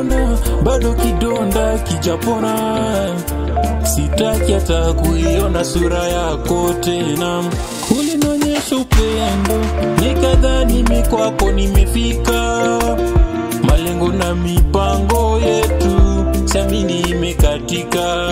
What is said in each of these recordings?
mbona bado kidonda kijapona sitaki hata kuiona sura yako tena ulinionyesha upendo nikadhani mi kwako nimefika malengo na mipango yetu siamini imekatika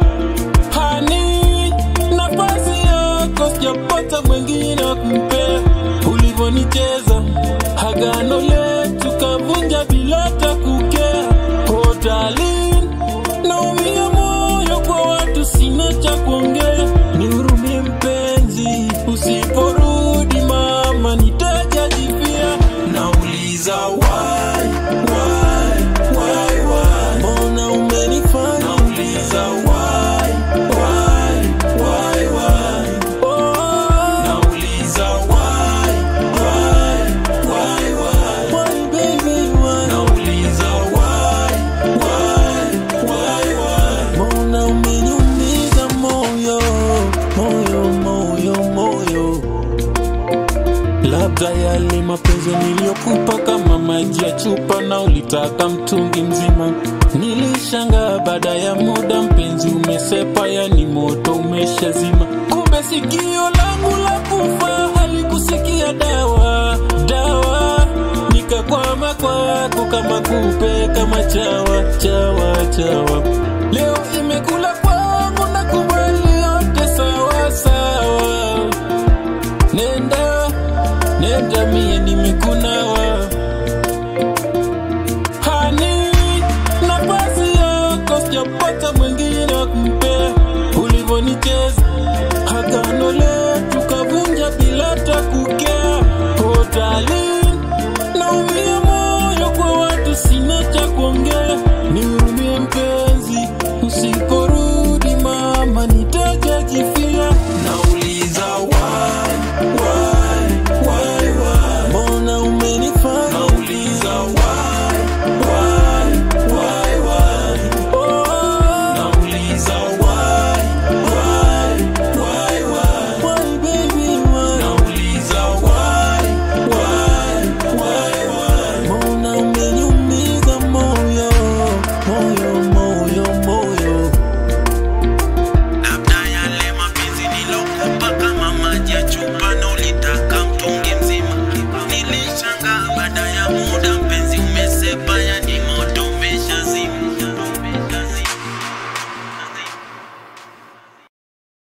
hani nafasi yako sijapata mwengine wa kumpea ulivyonicheza hagano letu kavunja bila hata kukea hotalin naumia moyo kwa watu sina cha kuongea nihurumie mpenzi usiporudi mama nitajajivia nauliza why, why, why, why? mbona umenifanya nauliza why, why, why, why? Oh, nauliza why, why, why, why? Why, baby, why? nauliza why, why, why, why? mbona umeniumiza moyo moyo moyo moyo labda yale mapenzi niliyokupa kama maji ya chupa na ulitaka mtungi mzima nilishanga baada ya muda mpenzi umesepa yani moto umeshazima kumbe sikio langu la kufa halikusikia dawa dawa nikakwama kwako kama kupe kama chawa chawa chawa leo imekula kwangu na kubali yote sawa sawa nenda nenda mie nimekunawa hani nafasi yako sijapata